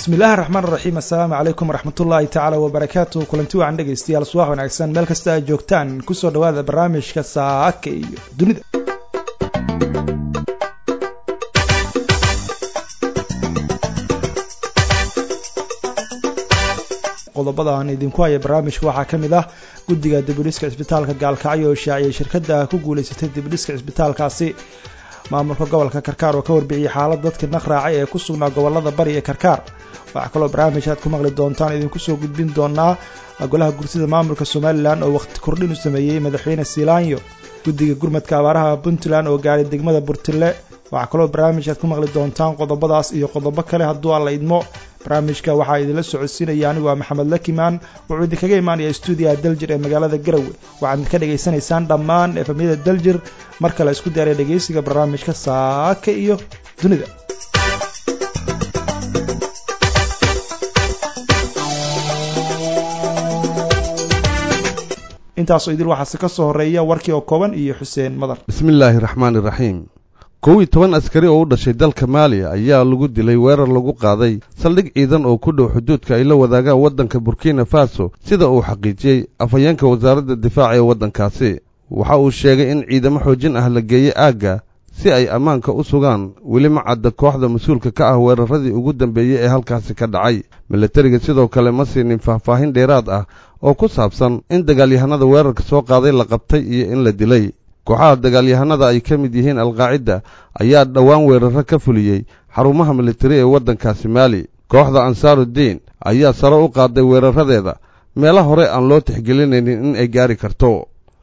bismi illaahi raxmaan raxiim assalaamu calaykum waraxmatullaahi tacaala wabarakaatu kulanti wacan dhegaystayaal subax wanaagsan meel kasta aad joogtaan kusoo dhawaada barnaamijka saaka iyo dunida qodobada aan idinku haya barnaamijka waxaa ka mid ah guddiga dibudhiska cisbitaalka gaalkacyo oo shaaciyay shirkadda ku guulaysatay dibudhiska cisbitaalkaasi maamulka gobolka karkaar oo ka warbixiyey xaalad dadka naqraacay ee ku sugnaa gobolada bari ee karkaar waxaa kaloo barnaamij aad ku maqli doontaan idinku soo gudbin doonaa golaha gursida maamulka somalilan oo waqti kordhin u sameeyey madaxweyne siilaanyo guddiga gurmadka abaaraha puntland oo gaaray degmada burtile waxaa kaloo barnaamij aad ku maqli doontaan qodobadaas iyo qodobo kale hadduu alla idmo barnaamijka waxaa idinla socodsiinaya anigu waa maxamed lakimaan wuxuu idinkaga imaanaya stuudiyaha daljir ee magaalada garowe waxaad ka dhagaysanaysaan dhammaan efamyada daljir mar kale isku diyaariya dhegaysiga barnaamijka saaka iyo dunida intaasoo idil waxaase ka soo horeeya warkii oo kooban iyo xuseen madar bismi illaahi raxmaani raxiim kow iyo toban askari oo u dhashay dalka maaliya ayaa lagu dilay weerar lagu qaaday saldhig ciidan oo ku dhow xuduudka ay la wadaagaan waddanka burkina faso sida uu xaqiijiyey afhayeenka wasaaradda difaaca ee waddankaasi waxa uu sheegay in ciidamo xoojin ah la geeyey aagga si ay ammaanka u sugaan weli ma cadda kooxda mas-uulka ka ah weeraradii ugu dambeeyey ee halkaasi ka dhacay milatariga sidoo kale ma siinin faahfaahin dheeraad ah oo ku saabsan in dagaalyahanada weerarka soo qaaday la qabtay iyo in la dilay kooxaha dagaalyahanada ay ka mid yihiin alqaacida ayaa dhowaan weeraro ka fuliyey xarumaha militari ee waddankaasi maali kooxda ansaarudiin ayaa sare u qaaday weeraradeeda meelo hore aan loo tixgelinaynin in ay gaari karto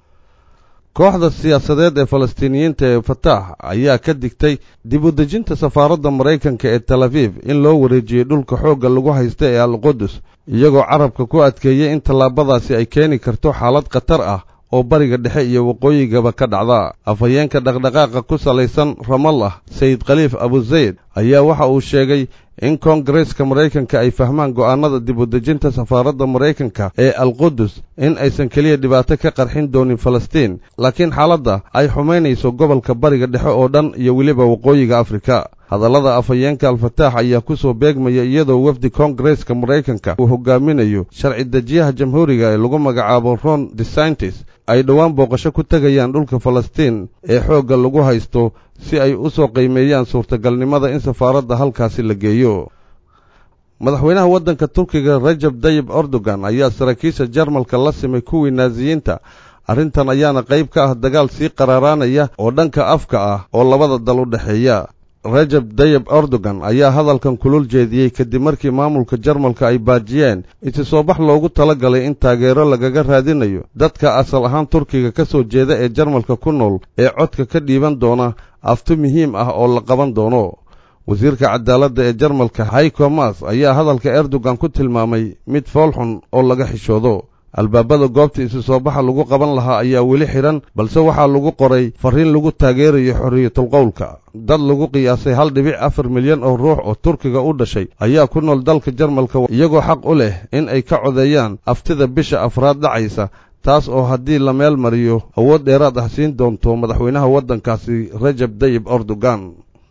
kooxda siyaasadeed ee falastiiniyiinta ee fataax ayaa ka digtay dib u dejinta safaaradda maraykanka ee tel aviv in loo wareejiyey dhulka xoogga lagu haysta ee alqudus iyagoo carabka ku adkeeyey in tallaabadaasi ay keeni karto xaalad khatar ah oo bariga dhexe iyo waqooyigaba ka dhacda afhayeenka dhaqdhaqaaqa ku salaysan ramallah sayid khaliif abuzayd ayaa waxa uu sheegay in koongareeska maraykanka ay fahmaan go'aannada dib u dejinta safaaradda maraykanka ee alqudus in aysan keliya dhibaato ka qarxin doonin falastiin laakiin xaaladda ay xumaynayso gobolka bariga dhexe oo dhan iyo weliba waqooyiga afrika hadallada afhayeenka al-fataax ayaa ku soo beegmaya iyadoo wafdi koongareeska maraykanka uu hogaaminayo sharci dejiyaha jamhuuriga ee lagu magacaabo ron desantis ay dhowaan booqasho ku tegayaan dhulka falastiin ee xoogga lagu haysto si ay u soo qiimeeyaan suurtagalnimada in safaaradda halkaasi la geeyo madaxweynaha waddanka turkiga rajab dayib erdogan ayaa saraakiisha jarmalka la simay kuwii naasiyiinta arrintan ayaana qayb ka ah dagaal sii qaraaraanaya oo dhanka afka ah oo labada dal u dhexeeya rajab dayib erdogan ayaa hadalkan kulul jeediyey kadib markii maamulka jarmalka ay baajiyeen isi soo bax loogu tala galay in taageero lagaga raadinayo dadka asal ahaan turkiga ka soo jeeda ee jarmalka ku nool ee codka ka dhiiban doona afti muhiim ah oo la qaban doono wasiirka cadaaladda ee jarmalka hayko mas ayaa hadalka erdogan ku tilmaamay mid foolxun oo laga xishoodo albaabada goobta isi soo baxa lagu qaban lahaa ayaa weli xidhan balse waxaa lagu qoray farriin lagu taageerayo xorriyatulqowlka dad lagu qiyaasay hal dhibic afar milyan oo ruux oo turkiga u dhashay ayaa ku nool dalka jarmalka iyagoo xaq u leh in ay ka codeeyaan aftida bisha afraad dhacaysa taas oo haddii la meel mariyo awood dheeraad ah siin doonto madaxweynaha waddankaasi rajab dayib erdogan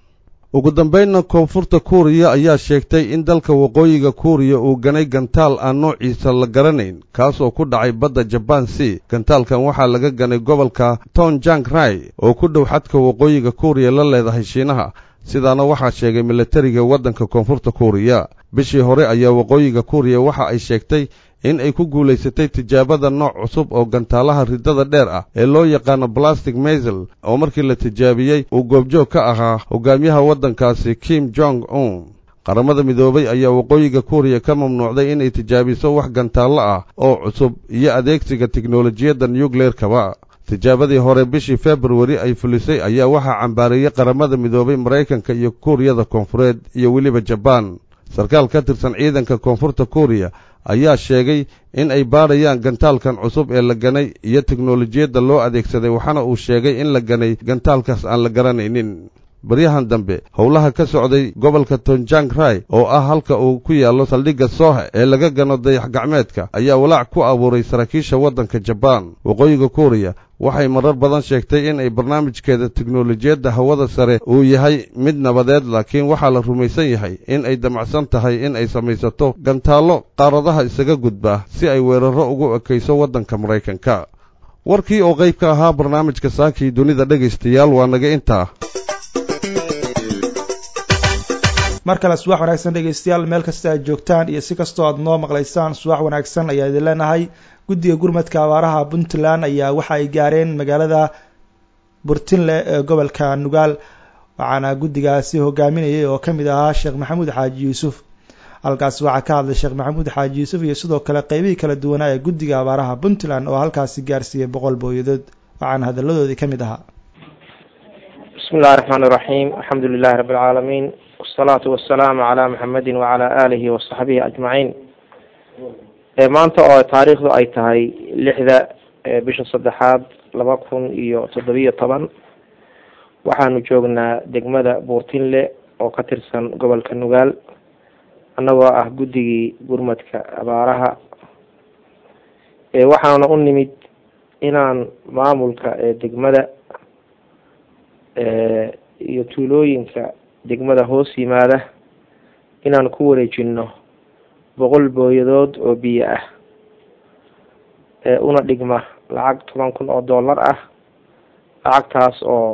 ugu dambaynna koonfurta kuuriya ayaa sheegtay in dalka waqooyiga kuuriya uu ganay gantaal aan noociisa la garanayn kaasoo ku dhacay badda jabaan c gantaalkan waxaa laga ganay gobolka tonjang rai oo ku dhow xadka waqooyiga kuuriya la leedahay shiinaha sidaana waxaa sheegay milatariga waddanka koonfurta kuuriya bishii hore ayaa waqooyiga kuuriya waxa ay sheegtay in ay ku guulaysatay tijaabada nooc cusub oo gantaalaha riddada dheer ah ee loo yaqaano plastic maisel oo markii la tijaabiyey uu goobjoog ka ahaa hogaamiyaha waddankaasi kim jong un qaramada midoobay ayaa waqooyiga kuuriya ka mamnuucday inay tijaabiso wax gantaallo ah oo cusub iyo adeegsiga tiknolojiyadda nucleerkaba tijaabadii hore bishii februari ay fulisay ayaa waxaa cambaareeyey qaramada midoobay maraykanka iyo kuuriyada koonfureed iyo weliba jabaan sarkaal ka tirsan ciidanka koonfurta kuuriya ayaa sheegay in ay baadhayaan gantaalkan cusub ee la ganay iyo teknolojiyadda loo adeegsaday waxaana uu sheegay in la ganay gantaalkaas aan la garanaynin baryahan dambe howlaha ka socday gobolka tonjang rai oo ah halka uu ku yaallo saldhigga soohe ee laga gano dayax gacmeedka ayaa walaac ku abuuray saraakiisha waddanka jabaan waqooyiga kuuriya waxay marar badan sheegtay in ay barnaamijkeeda teknolojiyadda hawada sare uu yahay mid nabadeed laakiin waxaa la rumaysan yahay in ay damacsan tahay in ay samaysato gantaallo qaaradaha isaga gudba si ay weerarro ugu ekayso waddanka maraykanka warkii oo qayb ka ahaa barnaamijka saakii dunida dhegaystayaal waa naga intaa mar kale subax wanaagsan dhegaystayaal meel kasta aad joogtaan iyo si kastoo aad noo maqlaysaan subax wanaagsan ayaa idin leenahay guddiga gurmadka abaaraha puntland ayaa waxa ay gaareen magaalada burtinle ee gobolka nugaal waxaana guddigaasi hogaaminayay oo kamid ahaa sheekh maxamuud xaaji yuusuf halkaasi waxaa ka hadlay sheekh maxamuud xaaji yuusuf iyo sidoo kale qeybihii kala duwanaa ee guddiga abaaraha puntland oo halkaasi gaarsiiyey boqol booyadood waxaana hadaladoodii kamid ahaa bismi illahi raxmaan iraxiim alxamdu lilahi rabbi alcaalamiin wasalaatu wasalaamu calaa maxamedin wacalaa aalihi wasaxbihi ajmaciin maanta oo taariikhdu ay tahay lixda bisha saddexaad laba kun iyo toddobiyo toban waxaanu joognaa degmada buurtinle oo ka tirsan gobolka nugaal annagoo ah guddigii gurmadka abaaraha waxaana u nimid inaan maamulka degmada iyo tuulooyinka degmada hoos yimaada inaan ku wareejino boqol booyadood oo biyo ah una dhigma lacag toban kun oo dollar ah lacagtaas oo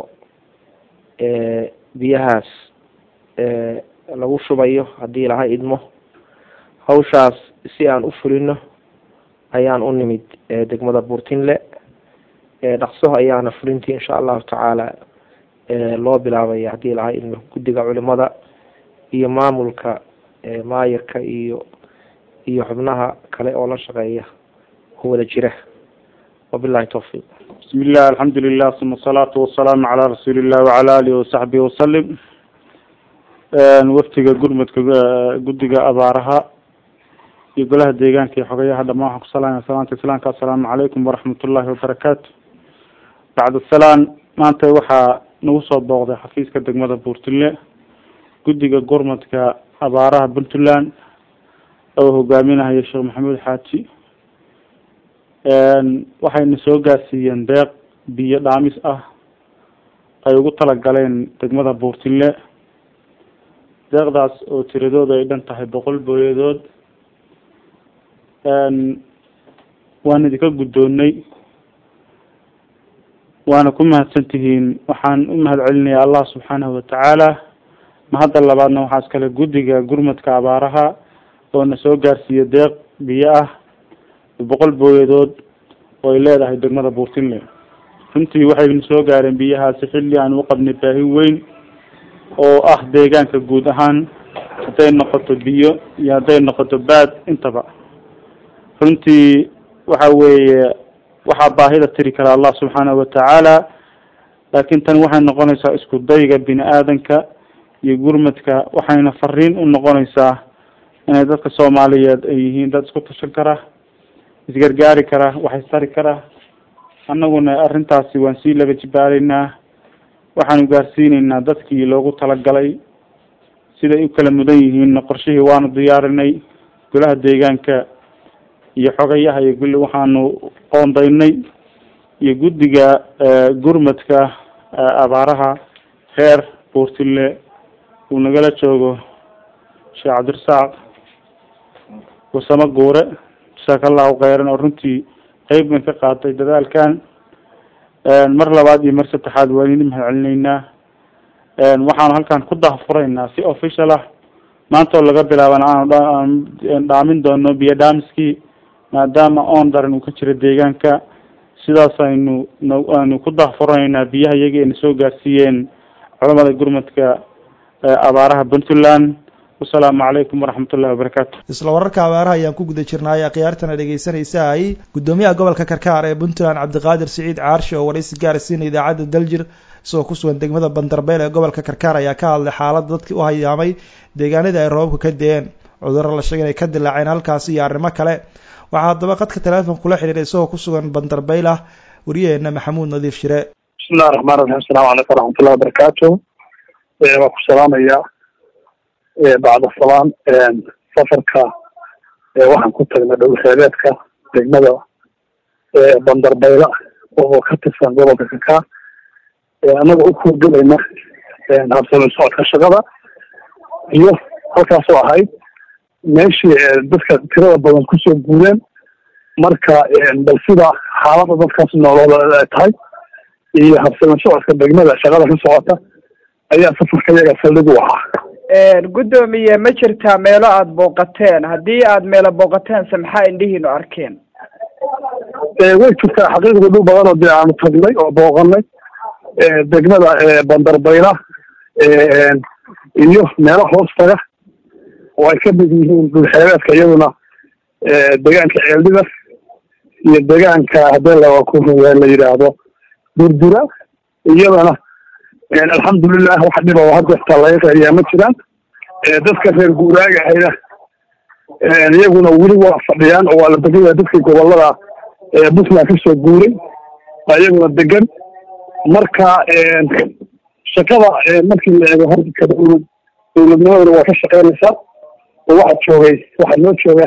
biyahaas lagu shubayo haddii laha idmo hawshaas si aan u fulino ayaan u nimid degmada buurtinle dhaqso ayaana fulintii insha allahu tacaala loo bilaabaya haddii laha idmo guddiga culimada iyo maamulka maayirka iyo iyo xubnaha kale oo la shaqeeya oo wada jira wabilahi tawfiiq bismi illah alxamdu lilah suma asalaatu wasalaamu calaa rasuuli illah wacala alihi wasaxbihi wasalim waftiga gurmadka guddiga abaaraha iyo golaha deegaanka iyo xogayaha dhamaan waxaan kusalamaya salaanta islaamka assalaamu calaykum waraxmat ullahi wabarakaatu bacd salaan maanta waxaa nagu soo booqday xafiiska degmada buurtinle guddiga gurmadka abaaraha puntland oo hogaaminahayo sheekh maxamuud xaaji waxayna soo gaarsiiyeen deeq biyo dhaamis ah ay ugu talagaleen degmada buurtinle deeqdaas oo tiradooda ay dhan tahay boqol booyadood waan idinka guddoonnay waana ku mahadsan tihiin waxaan u mahad celinayaa allah subxaanahu watacaala mahadda labaadna waxaa iskale guddiga gurmadka abaaraha oo na soo gaarsiiya deeq biyo ah boqol booyadood oo ay leedahay degmada buurtinle runtii waxayna soo gaareen biyahaasi xilli aan u qabnay baahi weyn oo ah deegaanka guud ahaan hadday noqoto biyo iyo hadday noqoto baad intaba runtii waxa weeye waxaa baahida tiri kara allah subxaanahu watacaala laakiin tan waxay noqonaysaa isku dayga bini aadanka iyo gurmadka waxayna fariin u noqonaysaa inay dadka soomaaliyeed ay yihiin dad isku tashan kara isgargaari kara waxaystari kara annaguna arrintaasi waan sii laba jibaaraynaa waxaanu gaarsiineynaa dadkii loogu talagalay siday u kala mudan yihiinna qorshihii waanu diyaarinay golaha deegaanka iyo xogayaha iyo gulli waxaanu qoondaynay iyo guddiga gurmadka abaaraha reer buurtille uu nagala joogo sheekh cabdirasaaq wasamo guure jasaaka allahu kheyran oo runtii qeyb ban ka qaatay dadaalkan mar labaad iyo mar saddexaad waan idin mahad celinaynaa waxaanu halkan ku dahfuraynaa si official ah maanta oo laga bilaabana aanu dhaamin doono biyo dhaamiskii maadaama oon daran uu ka jiro deegaanka sidaas aynu aanu ku dahfuranaynaa biyaha iyagii ayna soo gaarsiiyeen culamada gurmadka abaaraha puntland wasalaamu calaykum waraxmat ullahi wabarakaatu isla wararka abaaraha ayaan ku guda jirnay khiyaartana dhegeysanaysa ay guddoomiyaha gobolka karkaar ee puntland cabdiqaadir siciid caarshe oo waraysi gaarsiina idaacadda daljir isagoo ku sugan degmada bandarbeyle ee gobolka karkaar ayaa ka hadlay xaaladda dadkii u hayaamay deegaanadii ay roobabka ka de-een cudurro la sheegay inay ka dilaaceen halkaasi iyo arrimo kale waxaa haddaba qadka teleefon kula xidhiiray isagoo ku sugan bandarbeylah wariyaheena maxamuud nadiif shire bismillahi raxmaan raxiim asalamu calaykum waraxmatullahi wabarakaatu waa ku salaamayaa bacda salaan safarka waxaan ku tagnay dhowlxeebeedka degmada bandarbayla oo ka tirsan gobolka kakaa annaga u kuurgelayna habsami socodka shaqada iyo halkaasoo ahayd meeshii dadka tirada badan kusoo guureen marka bal sida xaalada dadkaas noolooda ay tahay iyo habsami socodka degmada shaqada ka socota ayaa safarka yaga saldhig u ahaa guddoomiye ma jirtaa meelo aada booqateen haddii aada meelo booqateense maxaa indhihiinu arkeen way jirtaa xaqiiqda dhul badan oo dee aanu tagnay oo booqanay degmada bandarbayla iyo meelo hoos taga oo ay ka mid yihiin dhulxeebeedka iyaduna deegaanka ceeldhibar iyo deegaanka haddii la ku la yidhaahdo durdura iyadana alxamdulilah wax dhiba oo hadeertaa laga qeeriyaa ma jiraan dadka reer guuraaga ahayna iyaguna weli waa fadhiyaan oo waa la degaya dadkii gobolada puntland kasoo guuray baa iyaguna degan marka shaqada markii la eego horka dowlad dowladnimaduna waa ka shaqeynaysaa oo waxaa joogay waxaa noo jooga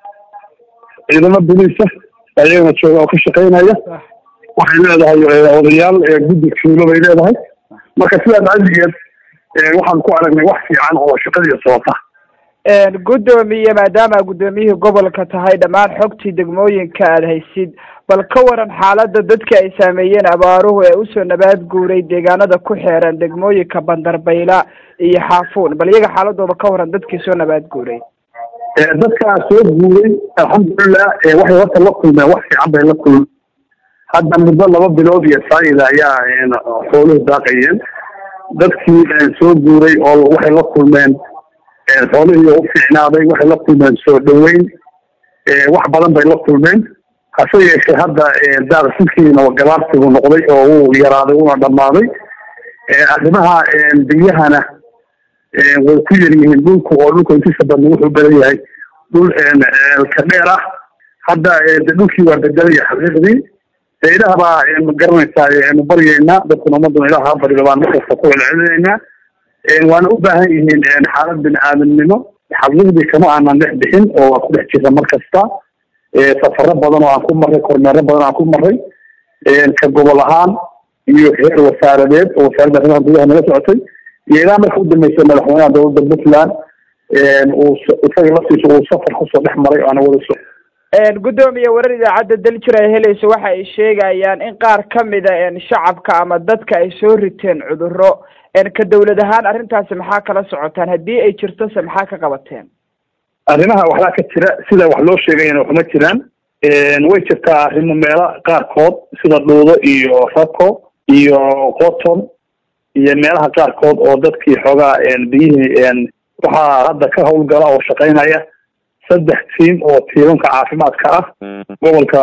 ciidamo boliisa baa iyagana jooga oo ka shaqeynaya waxay leedahay odayaal guddi fuulo bay leedahay marka sidaas cadigeed waxaan ku aragnay wax fiican oo shaqadii socota guddoomiye maadaama guddoomiyihii gobolka tahay dhammaan xogtii degmooyinka aada haysid bal ka waran xaaladda dadka ay saameeyeen abaaruhu ee usoo nabaad guuray deegaanada ku xeeran degmooyinka bandarbayla iyo xaafuun bal iyaga xaaladooda ka waran dadkii soo nabaad guuray dadkaa soo guuray alxamdulilah waxay horta la kulmeen wax fiican bay la kulmeen hadda muddo laba bilood iyo saayida ayaa xooluhu daaqayeen dadkii soo guuray oo waxay la kulmeen xoolihii u fiicnaaday waxay la kulmeen soo dhaweyn wax badan bay la kulmeen hase yeeshee hadda daaqsinkiina gabaarsigu noqday oo wuu yaraaday una dhammaaday arrimaha biyahana way ku yar yihiin dhulku oo dhulka intiisa badan wuxuu badan yahay dhul ka dheer ah hadda dhulkii waa bedelaya xaqiiqdii ilaah baa ma garanaysaa nu baryeynaa dadkuna ummaduna ilaah ha barido baan markasta ku celcelinaynaa waana u baahan yihiin xaalad bini aadamnimo xaqiiqdii kama aanan dhex bixin oo waa ku dhex jira mar kasta safaro badan oo aan ku marray kormeero badan aan ku marray ka gobol ahaan iyo heer wasaaradeed oo wasaaradda arrimaha gudaha nala socotay iyo ilaa marka u dambeysay madaxweynaha dowladda puntland uu isaga laftiisa uu safar kusoo dhex maray oo ana wada so guddoomiye warar idaacadda daljir ay helayso waxa ay sheegayaan in qaar kamida shacabka ama dadka ay soo riteen cudurro ka dawlad ahaan arrintaasi maxaa kala socotaan haddii ay jirtose maxaa ka qabateen arrimaha waxbaa ka jira sida wax loo sheegayana waxma jiraan way jirtaa arrimo meelo qaarkood sida dhuudo iyo rako iyo qoton iyo meelaha qaarkood oo dadkii xoogaa biyihii waxaa hadda ka hawlgala oo shaqeynaya saddex tiim oo tiimanka caafimaadka ah gobolka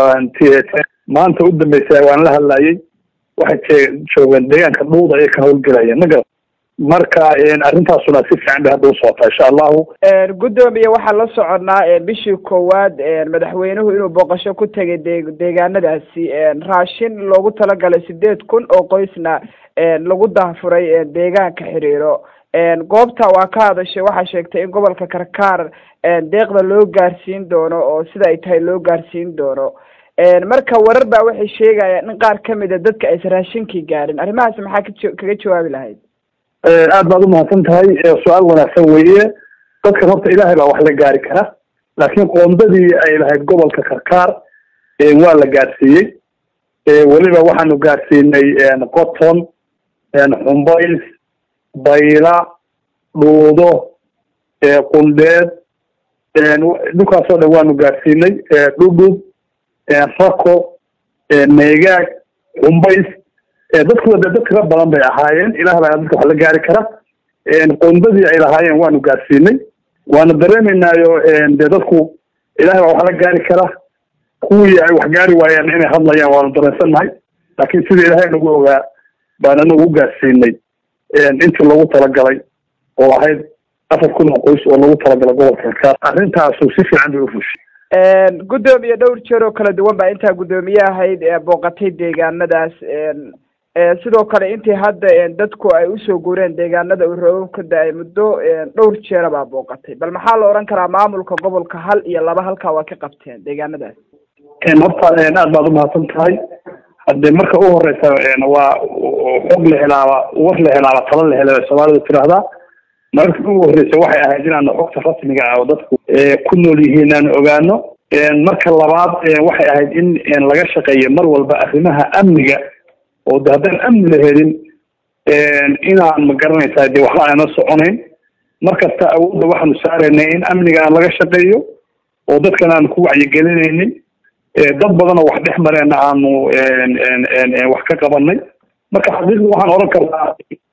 maanta u dambeysay waan la hadlayay waxay joogeen deegaanka dhuuda ayay ka hawlgelayeen magar marka arrintaasuna si fiican bay hadda usocotaa insha allahu guddoomiye waxaan la soconaa bishii koowaad madaxweynuhu inuu booqasho ku tegay de deegaanadaasi raashin loogu talagalay sideed kun oo qoysna lagu daafuray deegaanka xiriiro goobta waa ka hadashay waxaa sheegtay in gobolka karkaar deeqda loo gaarsiin doono oo sida ay tahay loo gaarsiin doono marka warar baa waxay sheegayaan in qaar kamid a dadka aysan raashinkii gaarin arrimahaasi maxaa ka kaga jawaabi lahayd aad baad umahadsan tahay su-aal wanaagsan weeye dadkan horta ilaahay baa wax la gaari kara laakiin qoondadii ay lahayd gobolka karkaar waa la gaarsiiyey weliba waxaanu gaarsiinay qoton xumbays bayla dhuudo qundheed dhulkaasoo dhan waanu gaarsiinay dhudhub rako meegaag xumbays dadkuwa de dad tira badan bay ahaayeen ilaah baa dadka wax la gaari kara qondadii ay lahaayeen waanu gaarsiinay waana dareemaynaayo de dadku ilahay baa wax la gaari kara kuwii ay wax gaari waayeen inay hadlayaan waanu dareensannahay laakiin sida ilahay nagu ogaa baan anagu u gaarsiinay intii loogu talagalay oo ahayd afar kun oo qoys oo loogu talagalay gobolka karkaar arrintaasu si fiican bay ufushay guddoomiye dhowr jeer oo kala duwan baa intaa guddoomiye ahayd booqatay deegaanadaas sidoo kale intii hadda dadku ay usoo guureen deegaanada uu roobab ka da-ay muddo dhowr jeera baa booqatay bal maxaa la odhan karaa maamulka gobolka hal iyo laba halkaa waa ka qabteen deegaanadaas horta aad baad umahadsan tahay hadde marka u horeysa waa xog la helaaba war la helaaba talo la hela soomaalida tiraahdaa marka ugu horeysa waxay ahayd inaanu xogta rasmiga ah oo dadku ku nool yihiin aan ogaano marka labaad waxay ahayd in laga shaqeeyo mar walba arrimaha amniga oo de haddaan amni la helin inaan ma garanaysaa de waxba aana soconayn markasta awoodda waxaanu saaraynay in amniga aan laga shaqeeyo oo dadkan aanu ku wacyigelinaynin dad badan oo wax dhex mareena aanu wax ka qabanay marka xaqiiqda waxaan oran karnaa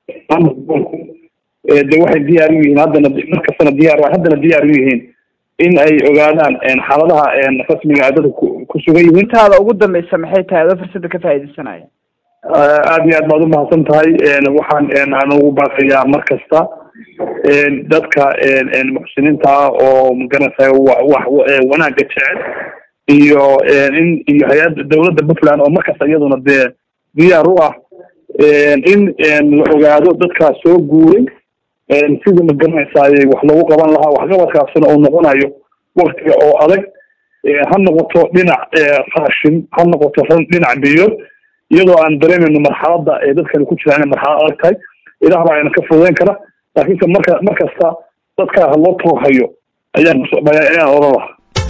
de waxay diyaar u yihiin haddana markastana diyaar haddana diyaar u yihiin in ay ogaadaan xaaladaha rasmiga a dadka ku sugan yihiin intaada ugu dambeysa maxay tahay adoo fursada ka faaidaysanaya aada iyo aad baad umahadsan tahay waxaan aan ugu baaqayaa mar kasta dadka muxsiniinta ah oo magaranaysa wax wanaaga jecel iyo in iyo hay-adda dawladda puntland oo markasta iyaduna dee diyaar u ah in la ogaado dadkaas soo guuray sida ma garanaysaay wax lagu qaban lahaa waxqabadkaasina uu noqonayo waktiga oo adag ha noqoto dhinac raashin ha noqoto dhinac biyo iyadoo aan dareemayno marxaladda ee dadkani ku jiraan inay marxalad adag tahay ilaah baa ayna ka fududeyn kara laakiinse marka mar kasta dadkaa ha loo toohayo ayaan ayaan oran lahaa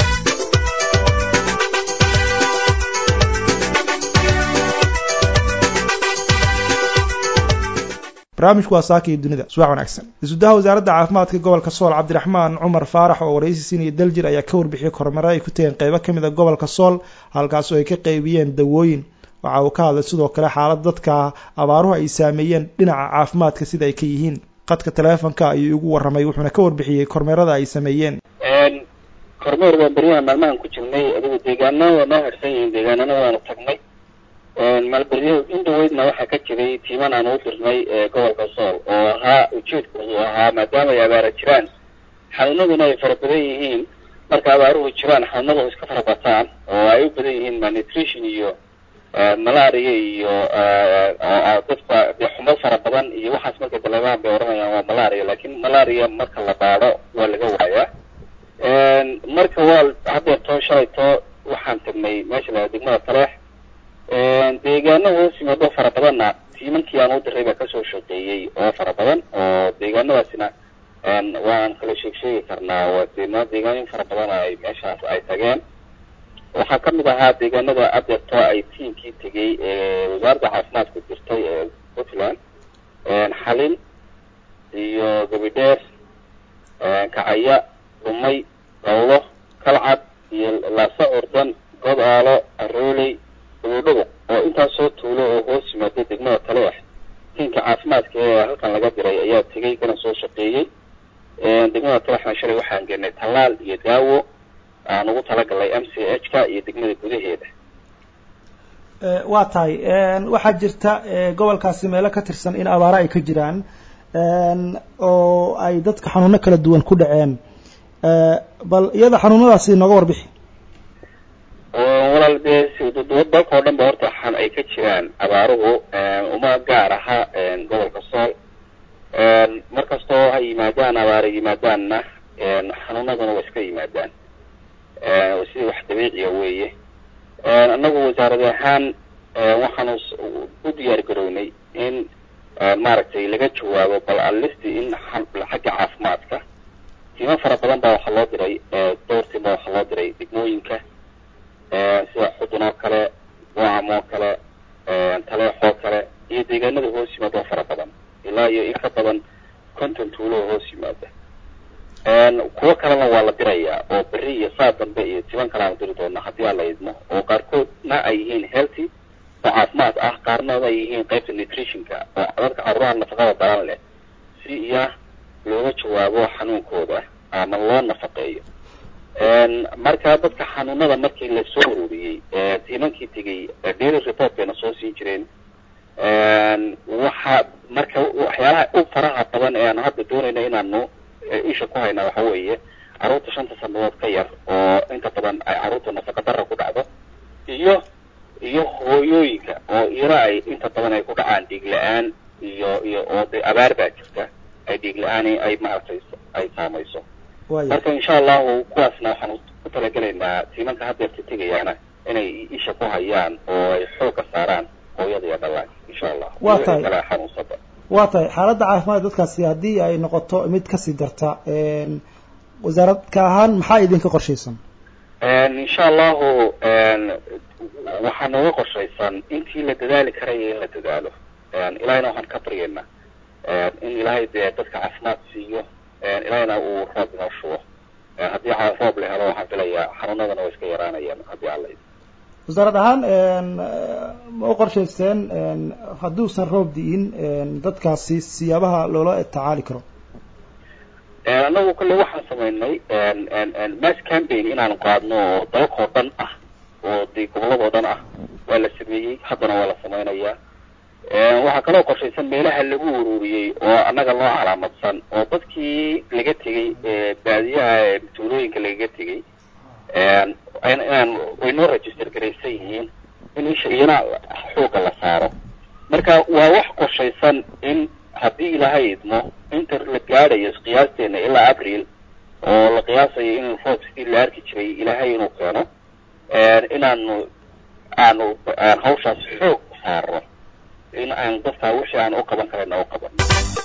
barnaamijku waa saaka iyo dunida subax wanaagsan isudaha wasaaradda caafimaadka gobolka sool cabdiraxmaan cumar faarax oo waraysi siinaya daljir ayaa ka warbixiyey kormare ay ku tageen qeybo kamid a gobolka sool halkaas oo ay ka qeybiyeen dawooyin waxa uu ka hadlay sidoo kale xaalad dadka abaaruhu ay saameeyeen dhinaca caafimaadka sida ay ka yihiin qadka taleefonka ayuu igu warramay wuxuuna ka warbixiyey kormeerada ay sameeyeen kormeer waa beryahan maalmahan ku jirnay adigu deegaana waa noo harsan yihiin deegaanana waanu tagnay maalberyo in dhaweydna waxaa ka jiray tiiman aan u dirnay gobolka sool oo ahaa ujeedkoodu ahaa maadaama ay abaara jiraan xanuunaduna ay fara badan yihiin marka abaaruhu jiraan xanuunadu iska fara bataan oo ay u badan yihiin malnutrition iyo malaria iyo dadka de xumo fara badan iyo waxaas markay daleemaan bay odhanayaan waa malaria lakin malaria marka la baadho waa laga waayaa marka waa haddeertoo shalaytoo waxaan tagnay meesha la degmada taleex deegaano hoos yimaado fara badanna tiimankii aan u diray baa kasoo shaqeeyey oo fara badan oo deegaanadaasina waan kala sheeg sheegi karnaa waa deema deegaanin fara badan ay meeshaas ay tageen waxaa kamid ahaa deegaanada adeerto ay tiimkii tegay ee wasaaradda caafimaadku dirtay ee puntland xalin iyo gabidheer kacaya dhumay dawlo kalcad iyo laasa ordan god aalo arooley dabodhago oo intaasoo tuulo oo hoos yimaado degmada taleex tiimka caafimaadka ee halkan laga diray ayaa tegay kana soo shaqeeyey degmada taleexna shalay waxaan geenay tallaal iyo daawo aan ugu talagalay m c h ka iyo degmada gudaheeda waa tahay waxaa jirta gobolkaasi meelo ka tirsan in abaaro ay ka jiraan oo ay dadka xanuuno kala duwan ku dhaceen bal iyada xanuunadaasi nooga warbixi walaal dee dalka oo dhan ba horta xan ay ka jiraan abaaruhu uma gaar aha gobolka sool markastoo ha yimaadaan abaara yimaadaanna xanuunaduna waa iska yimaadaan sidii wax dabiiciya weeye annagu wasaarad ahaan waxaanu u diyaar garownay in maaragtay laga jawaabo bal alisti in xagga caafimaadka tiimo fara badan baa waxaa loo diray dhowr tiim baa waxaa loo diray degmooyinka sida xudun oo kale wacam oo kale taleex oo kale iyo deegaanada hoos yimaada oo fara badan ilaa iyo in ka badan konton tuulo oo hoos yimaada kuwo kalena waa la dirayaa oo beri iyo saa dambe iyo tiban kale aanu diri doona haddii aan la idmo oo qaarkoodna ay yihiin healthy oo caafimaad ah qaarnooda ay yihiin qaybta nutritionka oo dadka caruuraha nafaqada daran leh si iya looga jawaabo xanuunkooda ama loo nafaqeeyo marka dadka xanuunada markii lasoo ururiyey tiimankii tegay daily report bayna soo siin jireen waxa marka waxyaalaha u faraha badan ee aan hadda doonayna inaanu isha ku haynaa waxa weeye carruurta shanta sanadood ka yar oo inta badan ay carruurta nafaqa dara ku dhacdo iyo iyo hooyooyinka oo iyana ay inta badan ay ku dhacaan dhiig la-aan iyo iyo oo de abaar baa jirta ay dhiig la-aan ay maaragtay ay saamayso marka insha allahu kuwaasna waxaan ku talagelaynaa tiimanka haddeerta tegayaana inay isha ku hayaan oo ay xoogga saaraan hooyada iyo dhallaanka insha allah waa tahay kala xanuunsada waa tahay xaaladda caafimaad dadkaasi haddii ay noqoto mid kasii darta wasaaradka ahaan maxaa idinka qorshaysan insha allahu waxaa nooga qorshaysan intii la dadaali karaya in la dadaalo ilahayna waxaan ka baryaynaa in ilaahay dee dadka caafimaad siiyo ilahayna uu roob inoo shubo haddii roob la helo waxaan filayaa xanuunadana way iska yaraanayaan haddii alla wasaarad ahaan ma u qorshayseen hadduusan roob di'in dadkaasi siyaabaha loola tacaali karo annagu kolley waxaan samaynay mass campaign inaanu qaadno oo dalakoo dhan ah oo dee gobolladoo dhan ah waa la sameeyey haddana waa la samaynayaa waxaa kaloo qorshaysan meelaha lagu ururiyey oo annaga loo calaamadsan oo dadkii laga tegey baadiyaha tuulooyinka lagaga tegey inaan way noo register garaysan yihiin in isha iyana xoogga la saaro marka waa wax qorshaysan in haddii ilaahay idmo inta la gaadhayo qiyaasteena ilaa abril oo la qiyaasayo in roob sidii la arki jiray ilaahay inuu keeno inaanu aanu hawshaas xoog saarno in aan dadka wixii aan u qaban karayna u qaban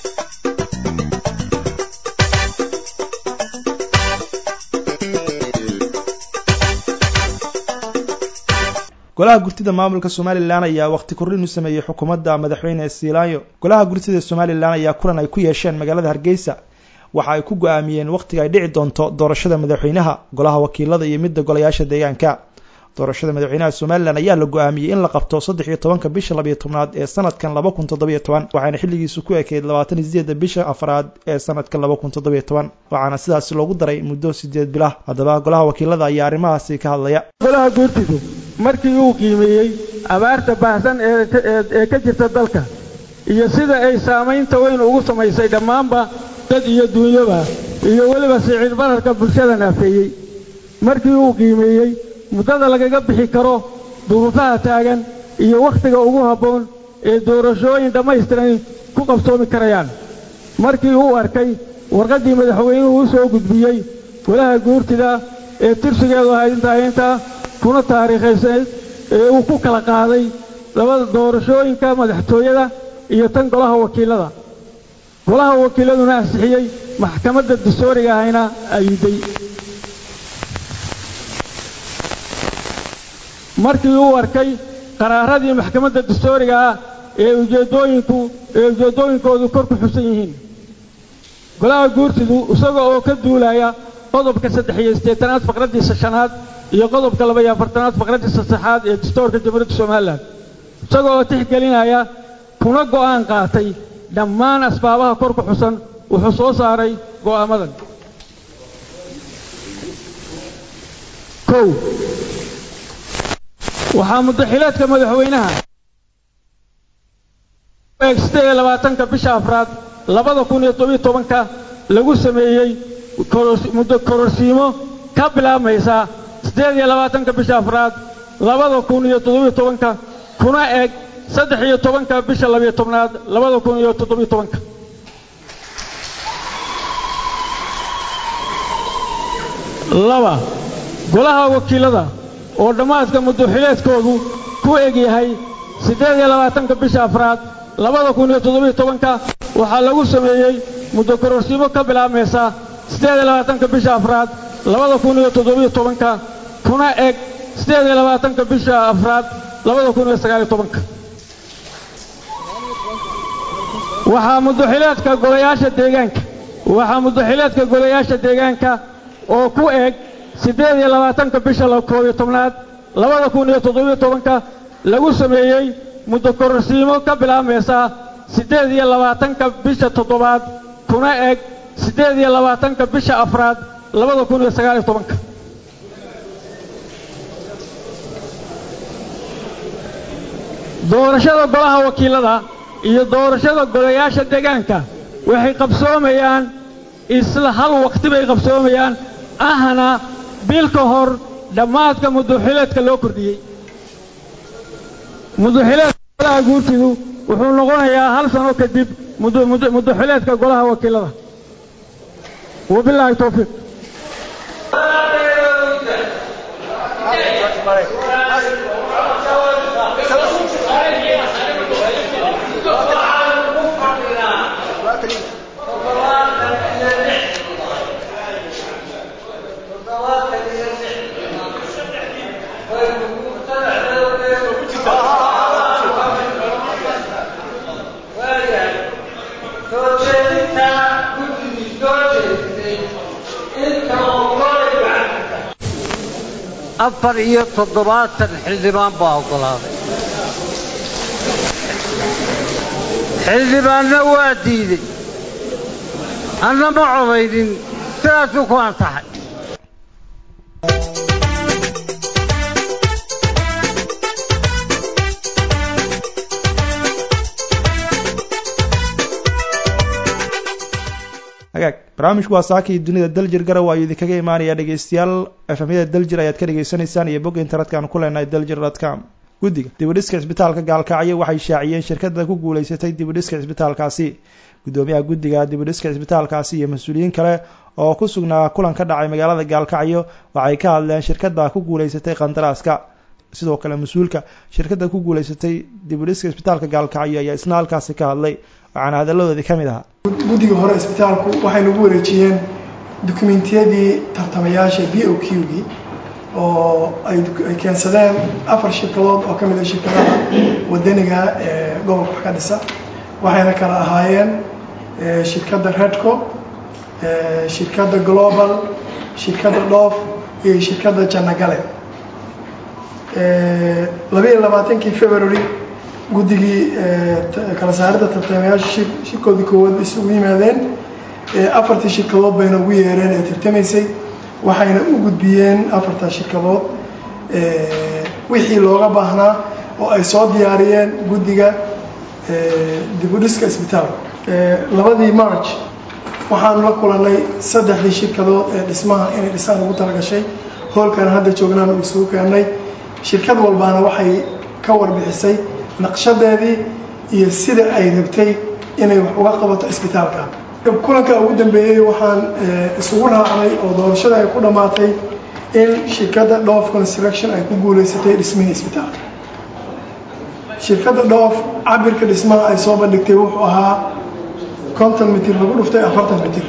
golaha gurtida maamulka somalilan ayaa waqti kordhin u sameeyey xukuumadda madaxweyne siilaanyo golaha gurtida somalilan ayaa kulan ay ku yeesheen magaalada hargeysa waxa ay ku go-aamiyeen wakhtiga ay dhici doonto doorashada madaxweynaha golaha wakiilada iyo midda golayaasha deegaanka doorashada madaxweynaha somalilan ayaa la go-aamiyey in la qabto saddex iyo tobanka bisha labayo tobnaad ee sanadkan laba kun toddobiyo toban waxaana xilligiisu ku ekeyd labaatan iyo sideedda bisha afraad ee sanadkan laba kun toddobiyo toban waxaana sidaasi loogu daray muddo sideed bilah haddaba golaha wakiilada ayaa arrimahaasi ka hadlaya golaha guurtidu markii uu qiimeeyey abaarta baahsan ee ka jirta dalka iyo sida ay saamaynta weyn ugu samaysay dhammaanba dad iyo duunyaba iyo weliba siciid bararka bulshada naafeeyey markii uu qiimeeyey muddada lagaga bixi karo duruufaha taagan iyo wakhtiga ugu habboon ee doorashooyin dhammaystiran ku qabsoomi karayaan markii uu arkay warqaddii madaxweynuhu u soo gudbiyey golaha guurtida ee tirsigeedu ahayd intaa intaa kuna taariikhaysayd ee uu ku kala qaaday labada doorashooyinka madaxtooyada iyo tan golaha wakiilada golaha wakiiladuna ansixiyey maxkamadda dastuuriga ahayna ayiday markii uu arkay qaraaradii maxkamadda dastuuriga ah ee ujeeddooyinku ee ujeeddooyinkoodu kor ku xusan yihiin golaha guurtidu isaga oo ka duulaya qodobka saddex iyo siddeetanaad faqraddiisa shanaad iyo qodobka laba iyo afartanaad faqraddiisa saddexaad ee dastuurka jamhuuriyadda somalilan isaga oo tixgelinaya kuna go'aan qaatay dhammaan asbaabaha kor ku xusan wuxuu soo saaray go'aamadan kow waxaa muddaxileedka madaxweynaha siddeed iyo labaatanka bisha afraad labada kun iyo tobiyo tobanka lagu sameeyey muddo kororsiimo ka bilaabmaysa siddeed iyo labaatanka bisha afraad labada kun iyo toddobiyo tobanka kuna eg saddex iyo tobanka bisha labiyo tobnaad labada kun iyo toddobiyo tobanka laba golaha wakiilada oo dhammaadka muddaxileedkoodu ku eg yahay siddeed iyo labaatanka bisha afraad labada kun iyo toddobiyo tobanka waxaa lagu sameeyey muddo kororsiimo ka bilaabmaysa siddeed iyo labaatanka bisha afraad labada kun iyo toddobiyo tobanka kuna eg siddeed iyo labaatanka bisha afraad labada kun iyo sagaaliyo tobanka waxaa muddaxileedka golayaasha deegaanka waxaa muddaxileedka golayaasha deegaanka oo ku eg siddeed iyo labaatanka bisha koob iyo tobnaad labada kun iyo toddobiyo tobanka lagu sameeyey muddo kororsiimo ka bilaabmaysa siddeed iyo labaatanka bisha toddobaad kuna eg siddeed iyo labaatanka bisha afraad labada kun iyo sagaaliyo tobanka doorashada golaha wakiilada iyo doorashada golayaasha deegaanka waxay qabsoomayaan isla hal wakhti bay qabsoomayaan ahna bil ka hor dhammaadka muddaxileedka loo kordhiyey muduxileedka golaha guurtidu wuxuu noqonayaa hal sano kadib muduxileedka golaha wakiilada wabilaahi towfiiq afar iyo toddobaatan xildhibaan baa oggolaaday xildhibaanna waa diidey anna ma codaynin sidaasuu ku ansaxay hagaag barnaamijku waa saakii dunida daljir garow ayuu idinkaga imaanaya dhegeystayaal efamyada daljir ayaad ka dhegeysanaysaan iyo bog internetka aan ku leenahay daljir dot com guddiga dibudhiska cisbitaalka gaalkacyo waxay shaaciyeen shirkada ku guuleysatay dibudhiska cisbitaalkaasi guddoomiyaha guddiga dibudhiska cisbitaalkaasi iyo mas-uuliyiin kale oo ku sugnaa kulan ka dhacay magaalada gaalkacyo waxay ka hadleen shirkada ku guuleysatay qandaraaska sidoo kale mas-uulka shirkada ku guuleysatay dibudhiska cisbitaalka gaalkacyo ayaa isna halkaasi ka hadlay waxaana hadalladoodii ka mid ahaa guddiga hore isbitaalku waxay nagu wareejiyeen dukumentiyadii tartamayaasha b o q gii oo ay keensadeen afar shirkadood oo ka mid a shirkadaha wadaniga ee gobolka wax ka dhisa waxayna kala ahaayeen shirkadda redco shirkadda global shirkadda dhoof iyo shirkadda jannagale labaiyo labaatankii february guddigii kala saaridda tartamayaasha shirkoodii koowaad isugu yimaadeen afartii shirkadood bayna ugu yeereen ee tartamaysay waxayna u gudbiyeen afartaa shirkadood wixii looga baahnaa oo ay soo diyaariyeen guddiga dibudhiska isbitaalka labadii march waxaanu la kulanay saddexdii shirkadood ee dhismaha inay dhisaan ugu talagashay hoolkan hadda joognaan uu isugu keennay shirkad walbaana waxay ka warbixisay naqshadeedii iyo sida ay rabtay inay wax uga qabato isbitaalka kulanka ugu dambeeyey waxaan isugu raacnay oo doorashada ay ku dhammaatay in shirkadda dhoof construction ay ku guuleysatay dhismihii isbitaalka shirkadda dhoof cabirka dhismaha ay soo bandhigtay wuxuu ahaa konton mitir lagu dhuftay afartan mitir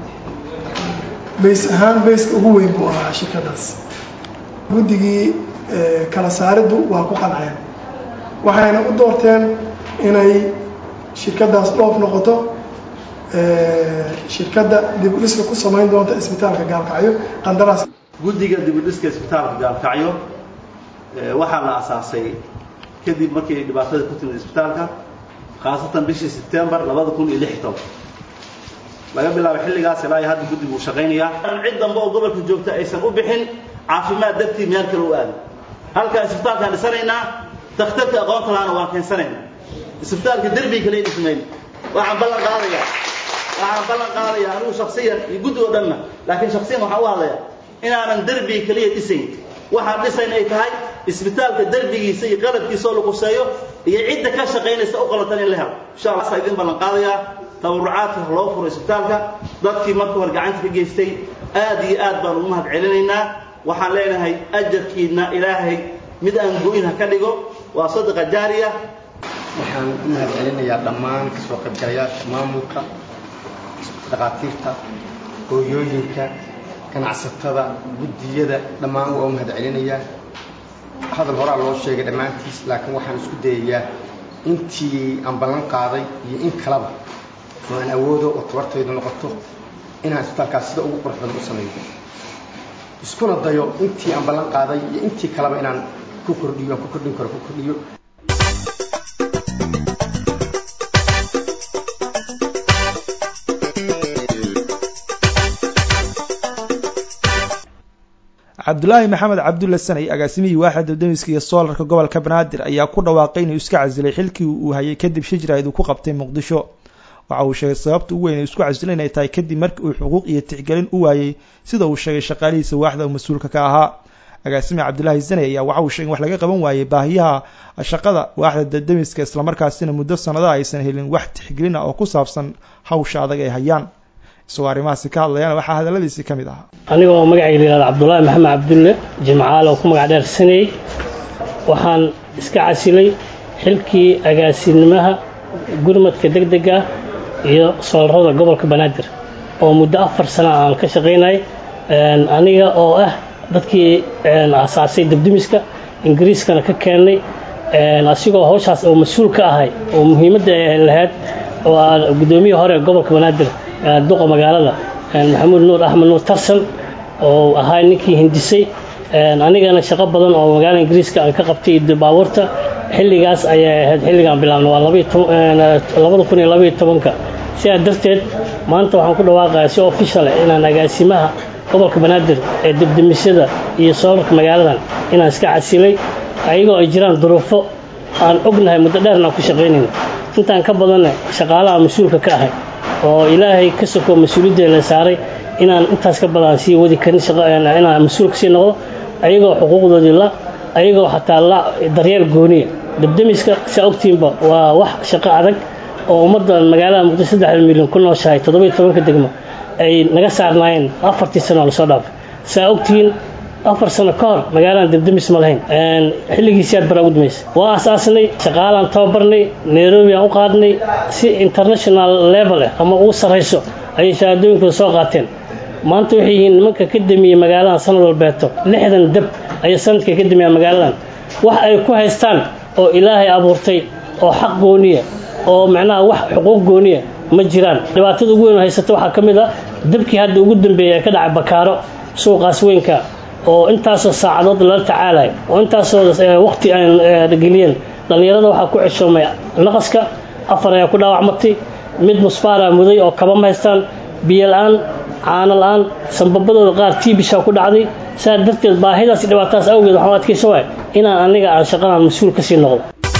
bays ahaan bayska ugu weyn buu ahaa shirkaddaas guddigii kala saariddu waa ku qanceen waxayna u doorteen inay shirkaddaas dhoof noqoto shirkadda dibudhiska ku samayn doonta isbitaalka gaalkacyo qandaraas guddiga dibudhiska isbitaalka gaalkacyo waxaa la asaasay kadib markii dhibaatada ku timid isbitaalka khaasatan bishii sebtembar labada kun iyo lix toban laga bilaabo xilligaas ilaa iyo hadda guddigu uu shaqaynayaa cid dambe oo gobolka joogta aysan u bixin caafimaad dartii meel kale u aadin halkaa isbitaalkaan dhisanaynaa dakhtarka aqoonta lahaana waan keensanaynaa isbitaalka derbi kale dhismayn waxaan ballan qaadayaa waxaan ballan qaadayaa anigu shaksiyan iyo guddi oo dhanna laakiin shaksiyan waxaan u hadlayaa inaanan derbi kaliya dhisayn waxaan dhisayn ay tahay isbitaalka derbigiisa iyo qalabkiisa oo la quseeyo iyo cidda ka shaqaynaysa u qalatan in la helo insha allah saa idin ballan qaadayaa tabarucaadka loo furo isbitaalka dadkii marka hore gacanta ka geystay aad iyo aad baan ugu mahad celinaynaa waxaan leenahay ajarkiina ilaahay mid aan goyn ha ka dhigo waa sadaqa jaariya waxaan u mahad celinayaa dhammaan kasoo qaybgalayaasha maamulka dhakhaatiirta hooyooyinka ganacsatada guddiyada dhammaan waa u mahad celinayaa hadal horaa loo sheegay dhammaantiis laakiin waxaan isku dayayaa intii aan ballan qaaday iyo in kaleba oo aan awoodo oo tabartaydu noqoto inaan isbitaalkaas sida ugu qurux badan u sameeyo iskuna dayo intii aan ballan qaaday iyo intii kaleba inaan ku kordhiyo aan ku kordhin karo ku kordhiyo cabdulaahi maxamed cabdulle sanay agaasimihii waaxda damiska iyo soolarka gobolka banaadir ayaa ku dhawaaqay inuu iska casilay xilkii uu hayay kadib shijraid uu ku qabtay muqdisho waxa uu sheegay sababta ugu weyn ee isku casilay inay tahay kadib markii uu xuquuq iyo tixgelin u waayey sida uu sheegay shaqaalihiisa waaxda uu mas-uulka ka ahaa agaasime cabdilaahi zane ayaa waxa uu sheegay in wax laga qaban waayey baahiyaha shaqada waaxda dadamiska islamarkaasina muddo sanada aysan helin wax tixgelina oo ku saabsan hawsha adag ay hayaan isagoo arrimahaasi ka hadlayana waxaa hadaladiisii ka mid ahaa aniga oo magacayga la yihahdo cabdulaahi maxamed cabdulle jimcaal oo ku magac dheer saney waxaan iska casilay xilkii agaasinimaha gurmadka deg dega iyo soolarada gobolka banaadir oo muddo afar sana aan ka shaqaynay aniga oo ah dadkii asaasay debdemiska ingiriiskana ka keennay asigoo hawshaas oo mas-uul ka ahay oo muhiimadda lahayd oo aan guddoomiye hore gobolka banaadir duqa magaalada maxamuud nuur axmed nuur tarsan oo ahaa ninkii hindisay anigana shaqo badan oo magaalada ingiriiska aan ka qabtay baabuurta xilligaas ayay ahayd xilligaan bilaabna waa labada kun iyo labaiyo tobanka sidaa darteed maanta waxaan ku dhawaaqayaa si official inaan agaasimaha gobolka banaadir ee debdemisyada iyo soolarka magaaladan inaan iska casilay ayagoo ay jiraan duruufo aan ognahay muddo dheerna aan ku shaqaynayna intaan ka badanna shaqaalaha mas-uulka ka ahay oo ilaahay ka soko mas-uuliyadda la saaray inaan intaas ka badan sii wadi karin inaan mas-uul kasii noqdo ayagoo xuquuqdoodii la ayagoo xataa la daryeel gooniya debdemiska saa ogtiinba waa wax shaqo adag oo ummadda magaalada muqdisho saddexda milyan ku nooshahay toddoba tobanka degmo ay naga saarnaayeen afartii sano oo lasoo dhaafay saa ogtihiin afar sano ka hor magaaladan debdemis ma lahayn xilligiisiaad baraa ugu dumaysa waa asaasnay shaqaalaan tababarnay nairobi aan u qaadnay si international level ah ama ugu sarrayso ayay shahaadooyinkooda soo qaateen maanta waxay yihiin nimanka ka damiyey magaaladan sanad walbeeto lixdan deb ayay sanadka ka damiyaan magaaladan wax ay ku haystaan oo ilaahay abuurtay oo xaq gooniya oo macnaha wax xuquuq gooniya ma jiraan dhibaatada ugu weyn oo haysata waxaa ka mid a dabkii hadda ugu dambeeyay ee ka dhacay bakaaro suuqaas weynka oo intaasoo saacadood lala tacaalayo oo intaasoo waqti aan geliyeen dhallinyarada waxaa ku ceshoomay naqaska afar ayaa ku dhaawacmatay mid musfaaraa muday oo kaba ma haystaan biyo la-aan caano la-aan sanbabadooda qaar tiibishaa ku dhacday saa darteed baahidaas dhibaatadaas awgeed waxaan u adkaysa waay inaan aniga aan shaqadan mas-uul kasii noqdo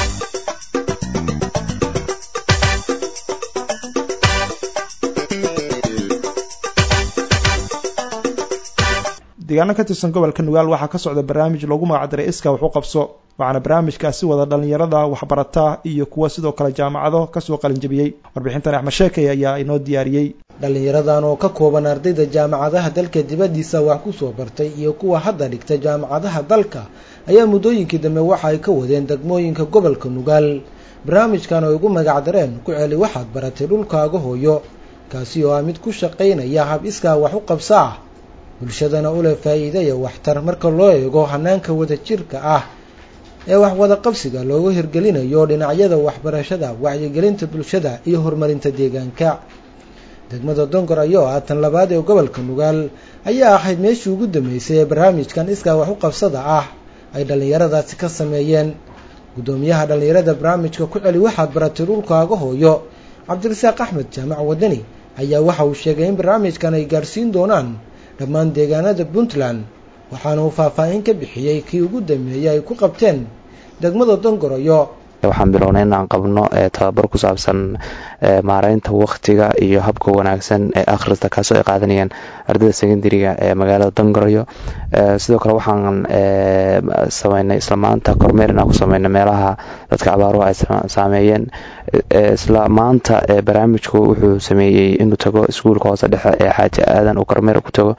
deegaano ka tirsan gobolka nugaal waxaa ka socda barnaamij loogu magacdaray iska wax u qabso waxaana barnaamijkaasi wada dhallinyarada waxbarata iyo kuwa sidoo kale jaamacado kasoo qalinjabiyey warbixintan axmed sheekay ayaa inoo diyaariyey dhallinyaradan oo ka kooban ardayda jaamacadaha dalka dibaddiisa wax ku soo bartay iyo kuwa hadda dhigta jaamacadaha dalka ayaa muddooyinkii dambe waxa ay ka wadeen degmooyinka gobolka nugaal barnaamijkan oo ugu magacdareen ku celi waxaad baratay dhulkaaga hooyo kaasi oo ah mid ku shaqaynaya hab iskaa wax u qabsa ah bulshadana u leh faa'iidaya waxtar marka loo eego hanaanka wadajirka ah ee wax wada qabsiga loogu hirgelinayo dhinacyada waxbarashada wacyigelinta bulshada iyo horumarinta deegaanka degmada dongor ayoo ah tan labaad ee gobolka nugaal ayaa ahayd meeshii ugu dambeysay ee barnaamijkan iskaa wax u qabsada ah ay dhallinyaradaasi ka sameeyeen guddoomiyaha dhallinyarada barnaamijka ku celi waxaad baratay dhulkaaga hooyo cabdirasaaq axmed jaamac wadani ayaa waxa uu sheegay in barnaamijkan ay gaarsiin doonaan dhammaan deegaanada puntland waxaana uu faahfaahin ka bixiyey kii ugu dambeeyey ay ku qabteen degmada dongoroyo waxaan bilownay inaan qabno tababar ku saabsan maareynta waktiga iyo habka wanaagsan ee akhrista kaasoo ay qaadanayaan ardayda secondariga ee magaalada dongoroyo sidoo kale waxaan sameynay isla maanta kormeer inaan ku sameynay meelaha dadka abaaruhu ay saameeyeen isla maanta barnaamijku wuxuu sameeyey inuu tago iskuulka hoose dhexe ee xaaji aadan uu kormeer ku tago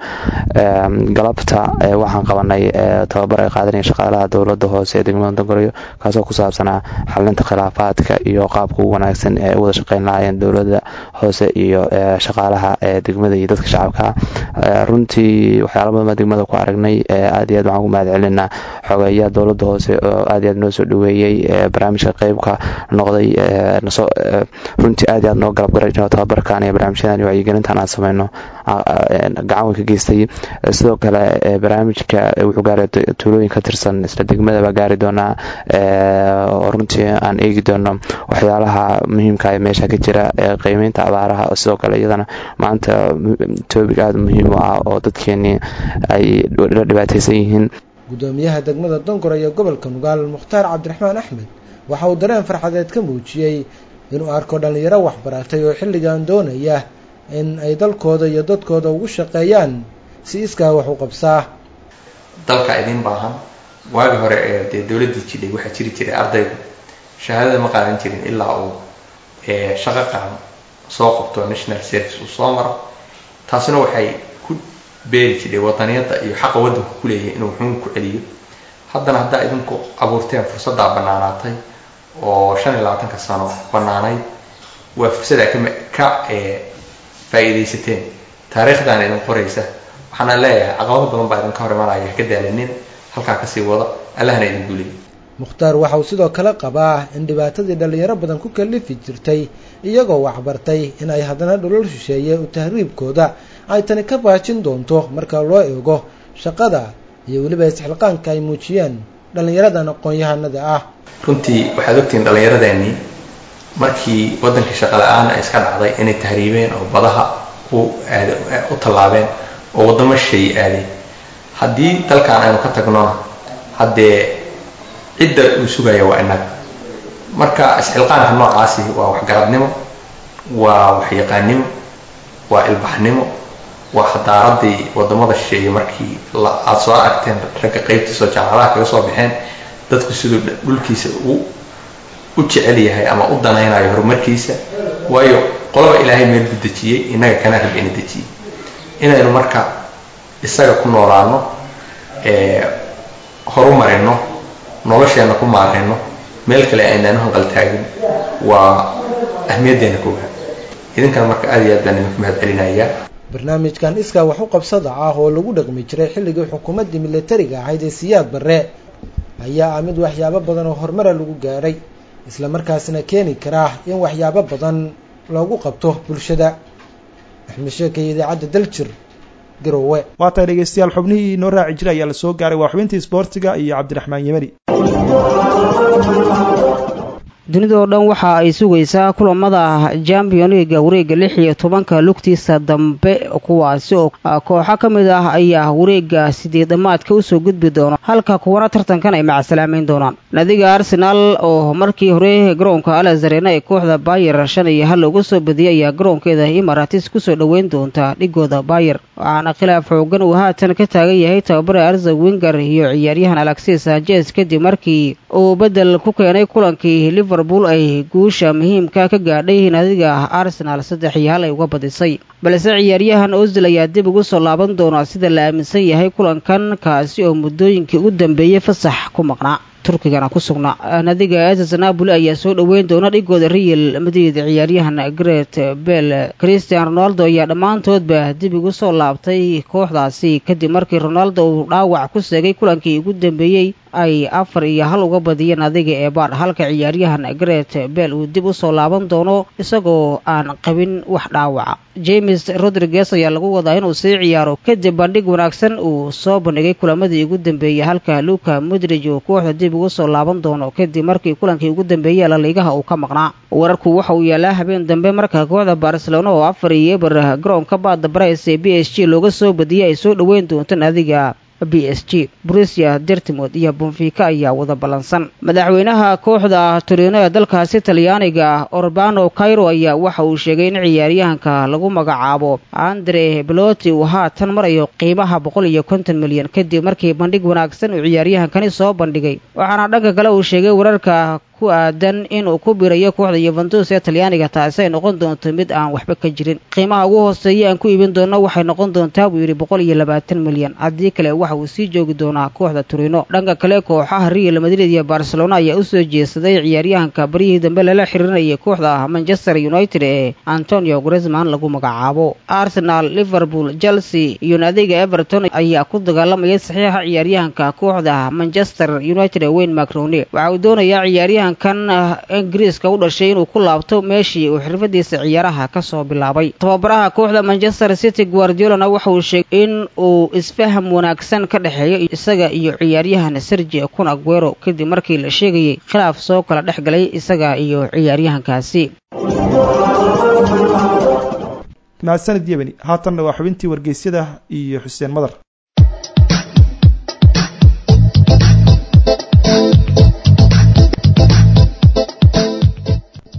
galabta waxaan qabanay tababar ay qaadanayeen shaqaalaha dowlada hoose ee degmada dongoroyo kaasoo ku saabsanaa xalinta khilaafaadka iyo qaabka ugu wanaagsan ee ay u wada shaqeyn lahaayeen dowlada hoose iyo shaqaalaha degmada iyo dadka shacabka runtii waxyaala badan baa degmada ku aragnay aad iyo aad waxaan ku mahad celinaa xogeeyaha dowlada hoose oo aad iyo aad noo soo dhaweeyey barnaamijka qeybka noqday runtii aad iyo aad noo galab garay tababarkan iyo barnaamijyadan iyo wacyigelintan aan sameyno gacan weyn ka geystay sidoo kale barnaamijka wuxuu gaaray tuulooyin ka tirsan isla degmada baa gaari doonaa oo runtii aan eegi doono waxyaalaha muhiimka ee meesha ka jira qiimeynta abaaraha sidoo kale iyadana maanta toobig aada muhiim u ah oo dadkeenii ay la dhibaateysan yihiin guddoomiyaha degmada dongor iyo gobolka nugaal mukhtaar cabdiraxmaan axmed waxa uu dareen farxadeed ka muujiyey inuu arko dhallinyaro waxbaratay oo xilligan doonaya in ay dalkooda iyo dadkooda ugu shaqeeyaan si iskaa wax u qabsaa dalka idin baahan waagi hore ee dee dowladdii jidhay waxaa jiri jiray ardaygu shahaadada ma qaadan jirin ilaa uu shaqo qaran soo qabto national service uu soo maro taasina waxay ku beeri jiray wadaniyadda iyo xaqa waddanku ku leeyahay inuu wuxuun ku celiyo haddana haddaa idinku abuurteen fursaddaa bannaanaatay oo shan iyo labaatanka sano bannaanayd waa fursad aa ka faa'iidaysateen taariikhdan idin qoraysa waxaana leeyahay caqabado badan baa idinka hor imanaya haka daalinin halkaa kasii wada allahna idin guuliya mukhtaar waxa uu sidoo kale qabaa in dhibaatadii dhallinyaro badan ku kalifi jirtay iyagoo waxbartay in ay haddana dholol shisheeye u tahriibkooda ay tani ka baajin doonto marka loo eego shaqada iyo weliba isxilqaanka ay muujiyeen dhallinyaradan aqoon-yahanada ah runtii waxaad ogtihiin dhallinyaradeenii markii waddankii shaqa la-aan ay iska dhacday inay tahriibeen oo badaha u aad u tallaabeen oo waddamo shisheeye aadeen haddii dalkan aynu ka tagnona haddee cidda uu sugaya waa innaga marka isxilqaanka noocaasi waa waxgaradnimo waa waxyaqaannimo waa ilbaxnimo waa xadaaradii waddamada shisheeye markii aada soo aragteen ragga qaybtiisoo jaamacadaha kaga soo baxeen dadku siduu dhulkiisa u u jecel yahay ama u danaynayo horumarkiisa waayo qolaba ilaahay meel buu dejiyey innaga kana rab ina dejiyey inaynu marka isaga ku noolaano horumarino nolosheenna ku maarayno meel kale aynaanu hanqaltaagin waa ahmiyaddeena koowaad idinkana marka aad iyo aad baan idinku mahad celinayaa barnaamijkan iskaa wax u qabsada ah oo lagu dhaqmi jiray xilligii xukuumaddii militariga ahayd ee siyaad barre ayaa ah mid waxyaabo badan oo horumara lagu gaadhay isla markaasina keeni karaa in waxyaabo badan loogu qabto bulshada axmed sheekay idaacadda daljir garowe waa tahay dhegeystayaal xubnihii inoo raaci jiray ayaa la soo gaaray waa xubintii isboortiga iyo cabdiraxmaan yemani dunida oo dhan waxa ay sugaysaa kulamada champion liga wareega lix iyo tobanka lugtiisa dambe kuwaasi oo kooxo ka mid ah ayaa wareega sideed dhammaadka usoo gudbi doona halka kuwana tartankan ay macasalaameyn doonaan nadiga arsenaal oo markii hore garoonka alazarena ee kooxda bayer shan iyo hal uga soo badiyay ayaa garoonkeeda imaratis kusoo dhoweyn doonta dhigooda bayer waxaana khilaaf xoogan uu haatan ka taagan yahay tababare arza winger iyo ciyaaryahan alexis sanchez kadib markii uu bedel ku keenay kulankii liverpool ay guusha muhiimka ka gaadhay nadiga arsenaal saddex iyo hal ay uga badisay balse ciyaaryahan ozil ayaa dib ugu soo laaban doona sida la aaminsan yahay kulankan kaasi oo muddooyinkii ugu dambeeyey fasax ku maqnaa turkigana ku sugnaa nadiga ss napoli ayaa soo dhoweyn doona dhigooda real madrid ciyaaryahan gret bell christian ronaldo ayaa dhammaantoodba dib ugu soo laabtay kooxdaasi kadib markii ronaldo uu dhaawac ku seegay kulankii ugu dambeeyey ay afar iyo hal uga badiyeen adiga ee baadh halka ciyaaryahan gret bell uu dib u soo laaban doono isagoo aan qabin wax dhaawaca james rodriguez ayaa lagu wadaa inuu sii ciyaaro kadib bandhig wanaagsan uu soo bandhigay kulamadii ugu dambeeyey halka luka modrij uu kooxda dib ugu soo laaban doono kadib markii kulankii ugu dambeeyey laliigaha uu ka maqnaa wararku waxa uu yaalaa habeen dambe marka kooxda barcelona oo afar iyo eber garoonka baada barays ee b s g looga soo badiyay ay soo dhoweyn doontaan adiga b s g brusia dertimod iyo bonfica ayaa wada ballansan madaxweynaha kooxda torino ee dalkaasi talyaaniga orbano cairo ayaa waxa uu sheegay in ciyaaryahanka lagu magacaabo andre beloti uu haatan marayo qiimaha boqol iyo konton milyan kadib markii bandhig wanaagsan uu ciyaaryahankani soo bandhigay waxaana dhanka kale uu sheegay wararka ku aadan inuu ku birayo kooxda yuventus ee talyaaniga taasi ay noqon doonto mid aan waxba ka jirin qiimaha ugu hooseeya aan ku iibin doono waxay noqon doontaa buu yidhi boqol iyo labaatan milyan haddii kale waxa uu sii joogi doonaa kooxda turino dhanka kale kooxaha real madrid iyo barcelona ayaa usoo jeesaday ciyaaryahanka baryihii dambe lala xiriirinayay kooxda manchester united ee antonio gresman lagu magacaabo arsenal liverpool chelsea iyo nadiga everton ayaa ku dagaalamayay saxiixa ciyaaryahanka kooxda manchester united ee wayne macrone waxa uu doonayaa ciyaaryahan kan ingiriiska u dhashay inuu ku laabto meeshii uu xirfadiisa ciyaaraha ka soo bilaabay tababaraha kooxda manchester city guardiolana waxa uu sheegay in uu isfaham wanaagsan ka dhexeeyo isaga iyo ciyaaryahan sergi kun aguero kadib markii la sheegayay khilaaf soo kala dhex galay isaga iyo ciyaaryahankaasi mahadsanid yemeni haatanna waa xubintii wargeysyada iyo xuseen madar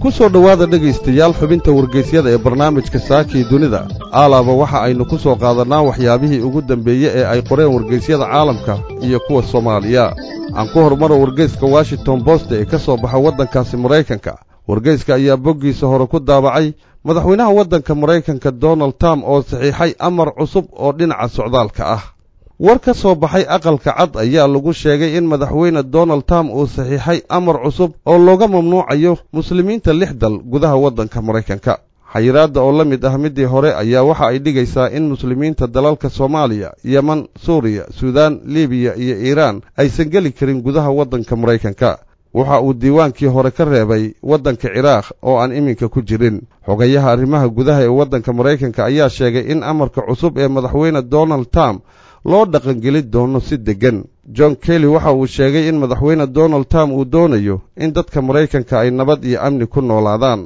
ku soo dhowaada dhegaystayaal xubinta wargeysyada ee barnaamijka saakii dunida aalaaba waxa aynu ku soo qaadannaa waxyaabihii ugu dambeeye ee ay qoreen wargeysyada caalamka iyo kuwa soomaaliya aan ku hormaro wargeyska washington bost ee ka soo baxa waddankaasi maraykanka wargeyska ayaa boggiisa hore ku daabacay madaxweynaha waddanka maraykanka donald trump oo saxiixay amar cusub oo dhinaca socdaalka ah war ka soo baxay aqalka cad ayaa lagu sheegay in madaxweyne donald trump uu saxiixay amar cusub oo looga mamnuucayo muslimiinta lix dal gudaha waddanka maraykanka xayiraadda oo la mid ah middii hore ayaa waxa ay dhigaysaa in muslimiinta dalalka soomaaliya yeman suuriya suudaan libiya iyo iiraan aysan geli karin gudaha waddanka maraykanka waxa uu diiwaankii hore ka reebay waddanka ciraaq oo aan iminka ku jirin xogayaha arrimaha gudaha ee waddanka maraykanka ayaa sheegay in amarka cusub ee madaxweyne donald trump loo dhaqangeli doono si deggan john kelly waxa uu sheegay in madaxweyne donald trump uu doonayo in dadka maraykanka ay nabad iyo amni ku noolaadaan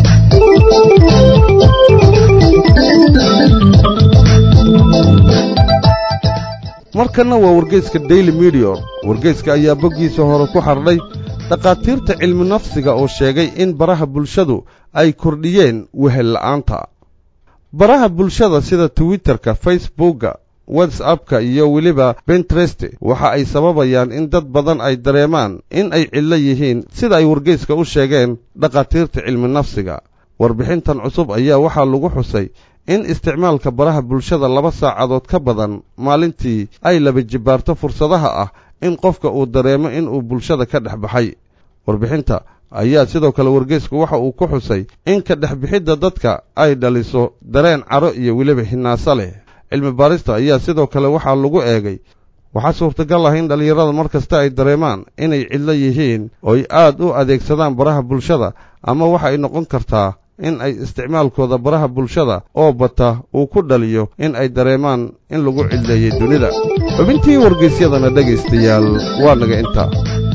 markanna waa wargeyska daily medior wargeyska ayaa boggiisa hore ku xardhay dhakhaatiirta cilmi nafsiga oo sheegay in baraha bulshadu ay kordhiyeen wehel la'aanta baraha bulshada sida twitterka facebookga whatsappka iyo weliba bentrest waxa ay sababayaan in dad badan ay dareemaan in ay cidlo yihiin sida ay wargeyska u sheegeen dhakhaatiirta cilmi nafsiga warbixintan cusub ayaa waxaa lagu xusay in isticmaalka baraha bulshada laba saacadood ka badan maalintii ay laba jibbaarto fursadaha ah in qofka uu dareemo inuu bulshada ka dhex baxay warbixinta ayaa sidoo kale wargeysku waxa uu ku xusay in ka dhexbixidda dadka ay dhaliso dareen caro iyo weliba hinaaso leh cilmi baarista ayaa sidoo kale waxaa lagu eegay waxaa suurtagal ah in dhallinyarada mar kasta ay dareemaan inay cidlo yihiin oo ay aad u adeegsadaan baraha bulshada ama waxa ay noqon kartaa in ay isticmaalkooda baraha bulshada oo bata uu ku dhaliyo in ay dareemaan in lagu cidleeyey dunida xubintii wargeysyadana dhegaystayaal waa naga intaa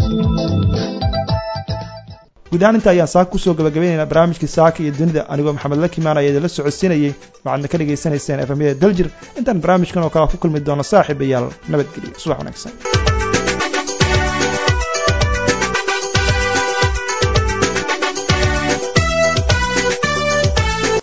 guud ahaan inta ayaan saaka kusoo gabagabaynaynaa barnaamijkii saaka iyo dunida anigoo maxamed la kimaanaya idinla socodsiinayey waxaadna ka dhagaysanayseen efamyada daljir intaan barnaamijkan oo kale ku kulmi doono saaxiibayaal nabadgelyo subax wanaagsan